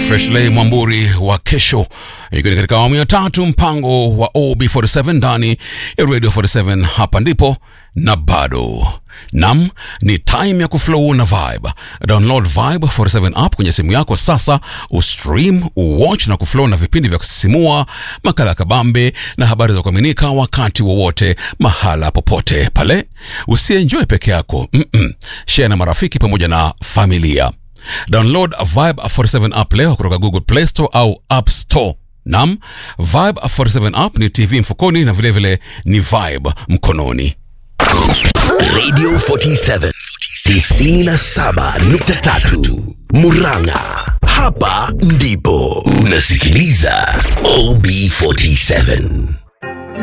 Freshley Mwamburi wa kesho, ikiwa ni katika awamu ya tatu mpango wa OB47 ndani ya Radio 47. Hapa ndipo na bado nam ni time ya kuflow na vibe. Download Vibe 47 app kwenye simu yako sasa, ustream, uwatch na kuflow na vipindi vya kusisimua, makala ya kabambe na habari za kuaminika wakati wowote, mahala popote pale. Usienjoy peke yako, mm-mm. share na marafiki pamoja na familia. Download Vibe 47 app leo kutoka Google Play Store au App Store. Nam, Vibe 47 app ni TV mfukoni na vilevile vile ni Vibe mkononi. Radio 47 97.3 Murang'a. Hapa ndipo unasikiliza OB47.